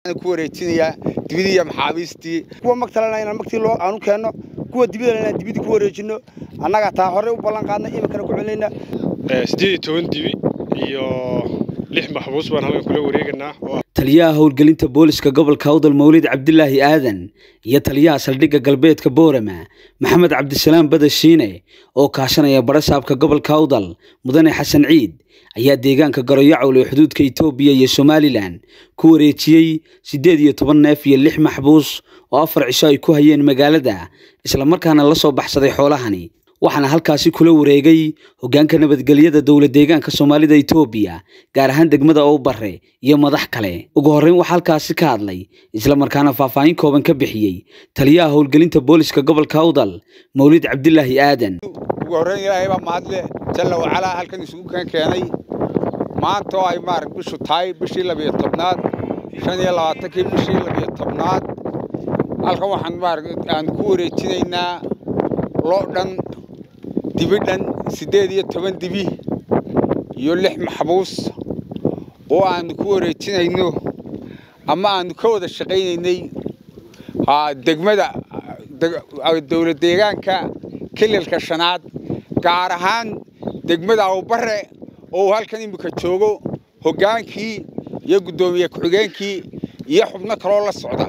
ku wareejinayaa dibidii iyo maxaabiistii kuwa magtalena inaan magtii loo aanu keenno kuwa dibidana inaan dibidii ku wareejinno annaga taa horey u ballan qaadnay iminkana ku celinayna siddeed iyo toban dibi iyo lix maxbuus baan halkan kula wareeganaa taliyaha howlgelinta booliska gobolka awdal mawlid cabdilaahi aadan iyo taliyaha saldhigga galbeedka boorama maxamed cabdisalaam badashiine oo kaashanaya barasaabka gobolka awdal mudane xasan ciid ayaa deegaanka garoyacowl ee xuduudka itoobiya iyo somalilan ku wareejiyey siddeed iyo toban neef iyo lix maxbuus oo afar cisho ay ku hayeen magaalada islamarkaana la soo baxsaday xoolahani waxaana halkaasi kula wareegay hoggaanka nabadgelyada dowla deegaanka soomaalida itoobiya gaar ahaan degmada owbare iyo madax kale ugu horreyn waxaa halkaasi ka hadlay islamarkaana faahfaahin kooban ka bixiyey taliyaha howlgelinta booliska gobolka awdal mawlid cabdilaahi aadan ugu horreyn ilaahay baa mahadle jalla wacalaa halkan isugu kan keenay maanta oo ay maarag bishu tahay bishii labiyo tobnaad shan iyo labaatankii bishii labiyo tobnaad halkan waxaan maarag aan ku wareejinaynaa loo dhan dibi dhan siddeed iyo toban dibi iyo lix maxbuus oo aanu ku wareejinayno ama aanu ka wada shaqaynaynay degmada dowla deegaanka kililka shanaad gaar ahaan degmada awbare oo uu halkan iminka joogo hoggaankii iyo guddoomiye ku-xigeenkii iyo xubno kaloo la socda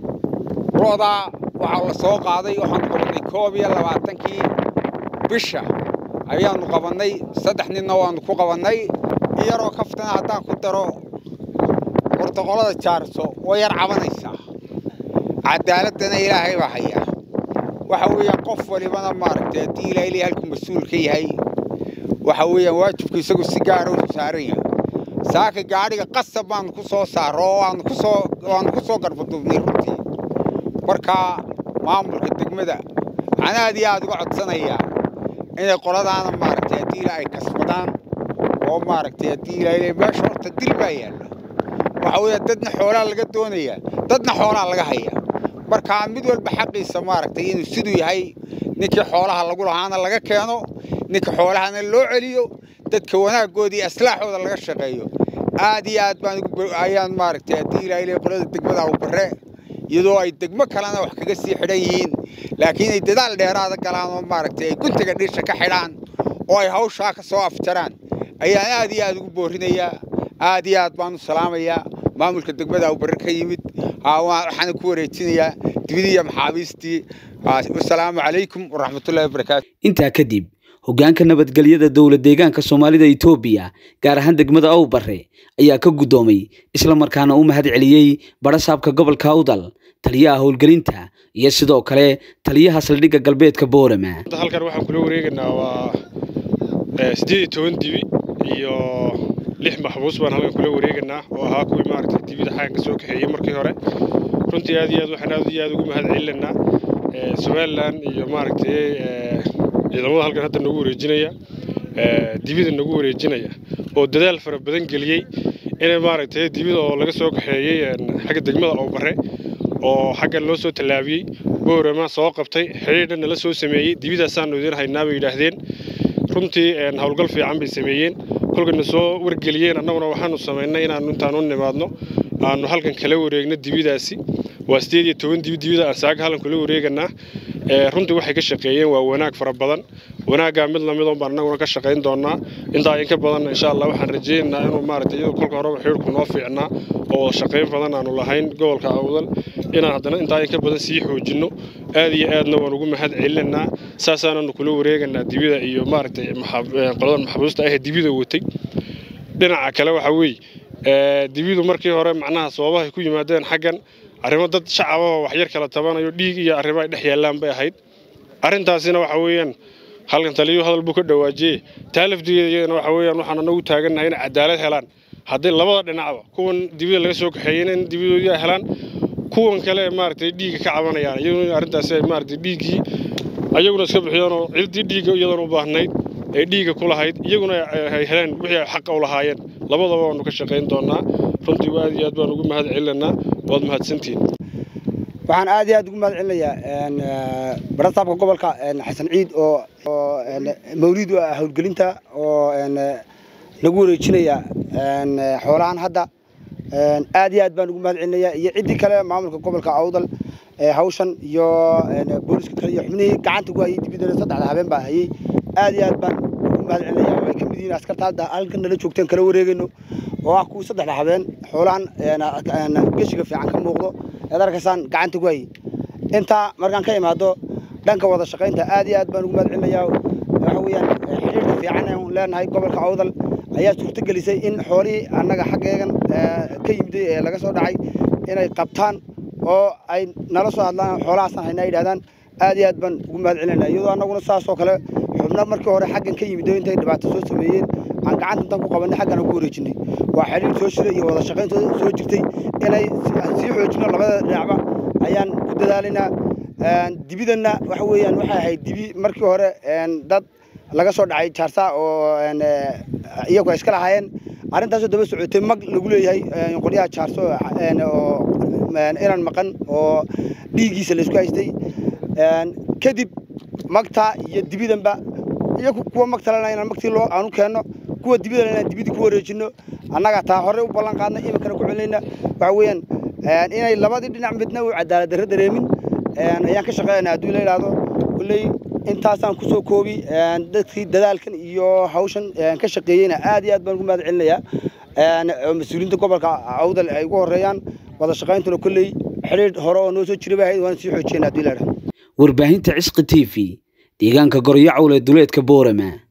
loodaa waxaa la soo qaaday waxaanu qabannay koob iyo labaatankii bisha ayaannu qabannay saddex ninna waannu ku qabannay iyaroo kaftana haddaan ku daro bortoqolada jaarso way yar cabanaysaa cadaaladana ilaahay baa hayaa waxa weeyaan qof walibana maaragtay haddii ilaa ilay halkuu mas-uul ka yahay waxa weeyaan waajibku isagu si gaara u saaran yahay saaka gaadhiga qasab baanu ku soo saaro oo waanu ku soo waanu ku soo garbaduubnay runtii markaa maamulka degmada waxaan aad iyo aad uga codsanayaa inay qoladaana maaragtay haddii ilaa ay kasbadaan oo maaragtay haddii ilaa ilay meesha horta dil baa yaalla waxa weeyaan dadna xoolaa laga doonayaa dadna xoolaa laga hayaa markaa mid walba xaqiisa maaragtay inuu siduu yahay ninkii xoolaha lagu lahaana laga keeno ninka xoolahana loo celiyo dadka wanaagooda iyo aslaaxooda laga shaqeeyo aad iyo aad baan ayaan maaragtay haddii ilaa ilay qolada degmada awbare iyadoo ay degmo kalena wax kaga sii xidhan yihiin laakiin ay dadaal dheeraada galaan oo maaragtay ay guntiga dhisha ka xidhaan oo ay hawshaa ka soo afjaraan ayaan aad iyo aad ugu boorinayaa aad iyo aad baan u salaamayaa maamulka degmada awbare ka yimid waxaana ku wareejinayaa dibidii iyo maxaabiistii wasalaamu calaykum waraxmatullahi wabarakaatu intaa kadib hoggaanka nabadgelyada dowla deegaanka soomaalida itoobiya gaar ahaan degmada owbare ayaa ka guddoomay islamarkaana u mahad celiyey barasaabka gobolka awdal taliyaha howlgelinta iyo sidoo kale taliyaha saldhigga galbeedka boorama halkan waxaan kula wareeganaa waa siddeed iyo toban dibi iyo lix maxbuus baan halkan kula wareeganaa oo ahaa kuwii maaragtay dibida xagan ka soo kaxeeyey markii hore runtii aad iyo aad waxaan aad iyo aad ugu mahad celinaynaa somalilan iyo maaragtay ciidamada halkan hadda nagu wareejinaya dibida nagu wareejinaya oo dadaal fara badan geliyey inay maaragtay dibida oo laga soo kaxeeyey xagga degmada owbare oo xaggan loo soo tallaabiyey boorama soo qabtay xidhiidha nala soo sameeyey dibidaasaanu idiin haynaa bay yidhaahdeen runtii howlgal fiican bay sameeyeen kolkana soo wargeliyeen annaguna waxaanu samaynay inaannu intaanu nimaadno aanu halkan kala wareegno dibidaasi waa sideed iyo toban dibi dibida aan saaga halkan kula wareeganaa runtii waxay ka shaqeeyeen waa wanaag fara badan wanaaggaa mid lamid on baan annaguna ka shaqayn doonaa intaa in ka badan insha allah waxaan rajaynaynaa inuu maaragtay iyadoo kolka horeba xidhiirku noo fiicnaa oo shaqayn badan aanu lahayn gobolka awdal inaan haddana intaa in ka badan sii xoojinno aad iyo aadna waan ugu mahad celinaynaa saasaananu kula wareeganaa dibida iyo maaragtay qoladan maxbuusta ahee dibida watay dhinaca kale waxaa weeye dibidu markii hore macnaha sababahay ku yimaadeen xaggan arrimo dad shacabahoo waxyar kala tabanayo dhiig iyo arrimo ay dhex yaallaan bay ahayd arrintaasina waxa weeyaan halkan taliyuu hadal buu ka dhawaajiyey taa lafdigeedana waxa weeyaan waxaan anagu taagannahay inay cadaalad helaan haddii labada dhinacba kuwan dibida laga soo kaxeeyeyna in dibidoodii ay helaan kuwan kale maaragtay dhiigga ka cabanayaan iyaguna arrintaasi ay maaragtay dhiiggii ayaguna iska bixiyaanoo ciddii dhiigga iyadan u baahnayd ay dhiigga ku lahayd iyaguna ay heleen wixii ay xaqa u lahaayeen labadaba waanu ka shaqayn doonaa runtii aad iyo aad baan ugu mahad celinaynaa waad mahadsantihiin waxaan aad iyo aad ugu mahad celinayaa barasaabka gobolka xasan ciid oo mawliid u ah howlgelinta oo lagu wareejinaya xoolahan hadda aad iyo aad baan ugu mahad celinayaa iyo ciddii kale maamulka gobolka awdal hawshan iyo booliska kale iyo xubnihii gacanta ku hayay dibidana saddexda habeen baa hayay aad iyo aad baan ugu mahad celinayaa way ka mid yihiin askarta hadda halkan nala joogteen kala wareegayno oo ah kuwii saddexda habeen xoolahan geshiga fiican ka muuqdo eed arkaysaan gacanta ku hayay intaa markaan ka imaado dhanka wada shaqaynta aad iyo aad baan ugu mahad celinayaa waxa weeyaan xidhiirka fiican aan leenahay gobolka awdal ayaa suurto gelisay in xoolihii annaga xaggeegan ka yimiday ee laga soo dhacay inay qabtaan oo ay nala soo hadlaan xoolahaasaan haynaa yidhahdaan aad iyo aad baan ugu mahad celinayna iyadoo annaguna saasoo kale xubno markii hore xaggan ka yimid oo intay dhibaato soo sameeyeen aan gacanta intaan ku qabanay xaggan ku wareejinay waa xidhiir soo shiray iyo wada shaqayn soo jirtay inay sii xoojino labada dhinacba ayaan ku dadaalaynaa dibidanna waxa weeyaan waxay ahayd dibi markii hore dad laga soo dhacay jaarsa oo iyagu ay iska lahaayeen arrintaasoo daba socotay mag lagu leeyahay qolyaha jaarso oo inan maqan oo dhiiggiisa laysku haystay kadib magta iyo dibidanba iyo kuwa magtalena inaan magtii loo aanu keenno kuwa dibidana inaan dibidii ku wareejinno annaga taa hore u ballan qaadna iminkana ku celinayna waxa weeyaan inay labadii dhinac midna u cadaalad darro dareemin ayaan ka shaqeynaa hadduu la yidhaahdo kulley intaasaan kusoo koobi dadkii dadaalkan iyo hawshan ka shaqeeyeyna aad iyo aad baan ugu mahad celinayaa mas-uuliyiinta gobolka awdal ay ugu horeeyaan wada shaqayntuna kolley xidhiir hore oo noo soo jira bay ahayd waan sii xoojiyeen haddii la yidhahdo warbaahinta cisqi t v deegaanka goryacowl ee duleedka boorama